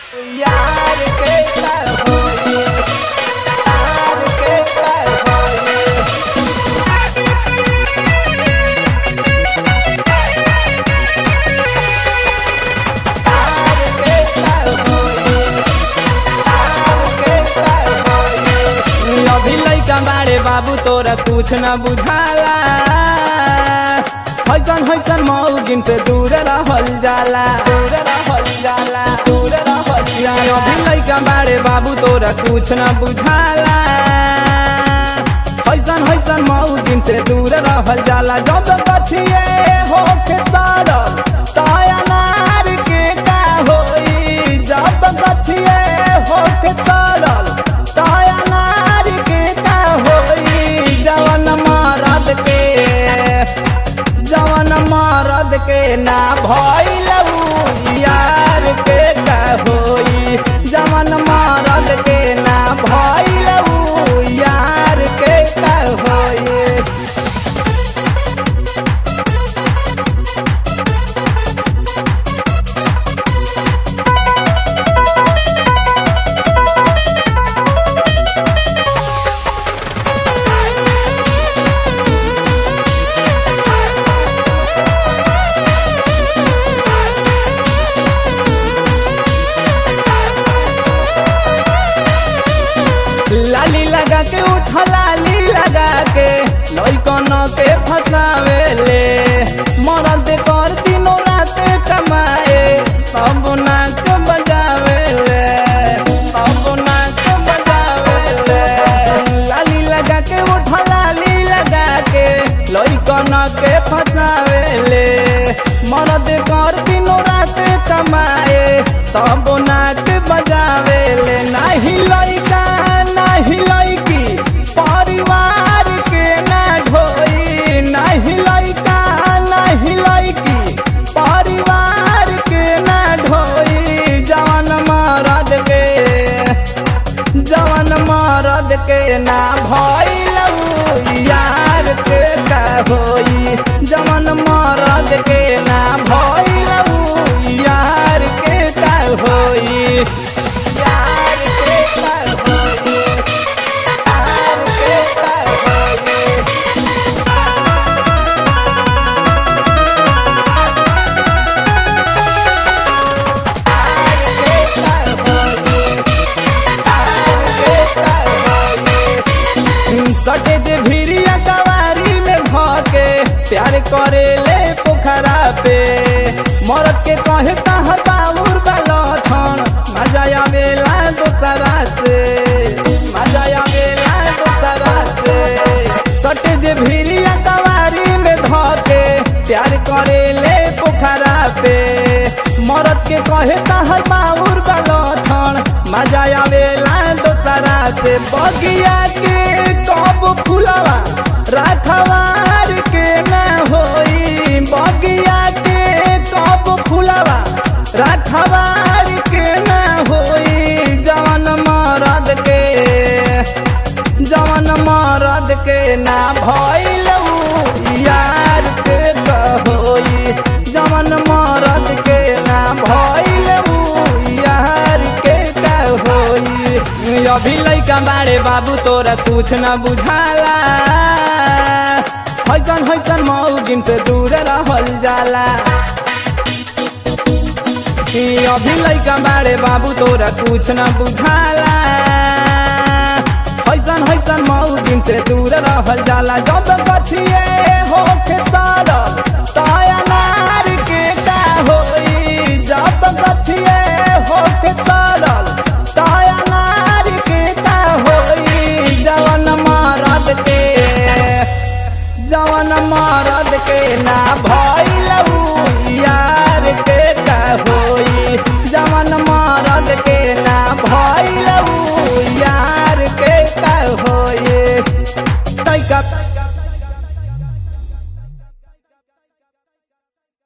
यार के कर होए यार के कर होए यार के कर होए यार के कर होए अभी लइका बाड़े बाबू तोरा कुछ न बुझाला हैसन हैसन मौगिन से दूर रहल जाला दूर रहल जाला दूर रहल जाला अभी लइका बाड़े बाबू तोरा कुछ न बुझाला हैसन हैसन मौगिन से दूर रहल जाला जब कछिए होके सड़ल ताया नार के का होई जब कछिए होके सड़ल ताया नार के का होई जवन मरद के जवन मरद के ना भइल उ यार के का होई जवन मरद के ना भइल उ यार के का होई लाली लगा के उठ लाली लगा के लइकन के फसावे ले मरद कर दिनों रात कमाए तब नाक बजावे ले तब नाक बजावे ले लाली लगा के उठ लाली लगा के लइकन के फसावे ले मरद कर दिनों रात कमाए तब नाक बजावे ले नाही लइका नाही लइकी परिवार के ना ढोई नाही लइका नाही लइकी परिवार के ना ढोई जवन मरद के जवन मरद के ना भइल उ यार के का होई जवन मरद के ना भइल उ यार के का होई यार के कर होए यार के कर होए यार के कर होए यार के कर होए सटे जे भिरिया कवारी में भके प्यार करे ले पोखरा पे मरद के कहे तहर बाबूर बालो छन मजा आवेला दोसरा से मजा आवेला दोसरा से सटे जे भिरिया कवारी में धके प्यार करे ले पोखरा पे मरद के कहे तहर बाबूर बालो छन मजा आवेला दोसरा से बगिया के कब फुलवा राखवार के ना होई बगिया के कब फुलवा राखवार के ना होई जवन मरद के जवन मरद के ना भइल उ यार के कहोई जवन मरद के ना भइल उ यार के कहोई अभी लइका बाड़े बाबू तोरा कुछ न बुझाला हैसन हैसन मौगिन से दूर रहल जाला ई अभी लइका बाड़े बाबू तोरा कुछ न बुझाला हैसन हैसन मौगिन से दूर रहल जाला जब कछिए होके सड़ल ताया नार के का होई जब कछिए होके सड़ल ताया नार के का होई जवन मरद के जवन मरद के ना भइल उ यार के का होई जवन मरद के ना भइल